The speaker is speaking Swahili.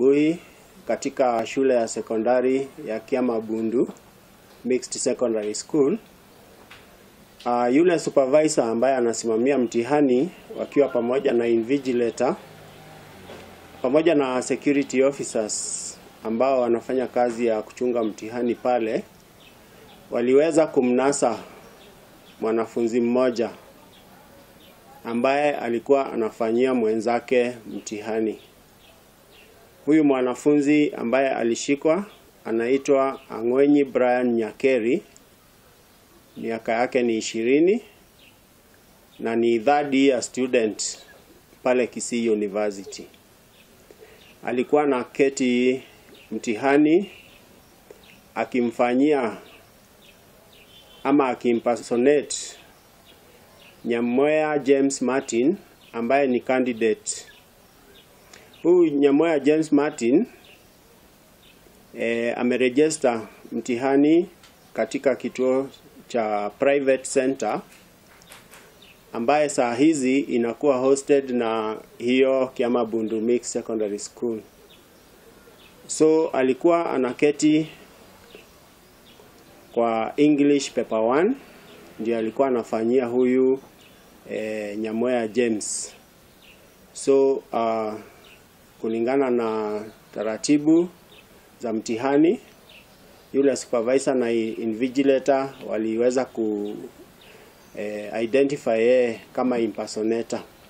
asubuhi katika shule ya sekondari ya Kiamabundu Mixed Secondary School. Uh, yule supervisor ambaye anasimamia mtihani wakiwa pamoja na invigilator pamoja na security officers ambao wanafanya kazi ya kuchunga mtihani pale waliweza kumnasa mwanafunzi mmoja ambaye alikuwa anafanyia mwenzake mtihani. Huyu mwanafunzi ambaye alishikwa anaitwa Ang'wenyi Brian Nyakeri, miaka yake ni ishirini na ni third year student pale Kisii University. Alikuwa na keti mtihani akimfanyia ama akimpersonate Nyamoya James Martin ambaye ni candidate. Huyu Nyamoya James Martin e, ameregister mtihani katika kituo cha private center ambaye saa hizi inakuwa hosted na hiyo Kiamabundu Mixed Secondary School. So alikuwa anaketi kwa English paper 1 ndio alikuwa anafanyia huyu e, Nyamoya James. So uh, kulingana na taratibu za mtihani yule supervisor na invigilator waliweza ku eh, identify yeye kama impersonator.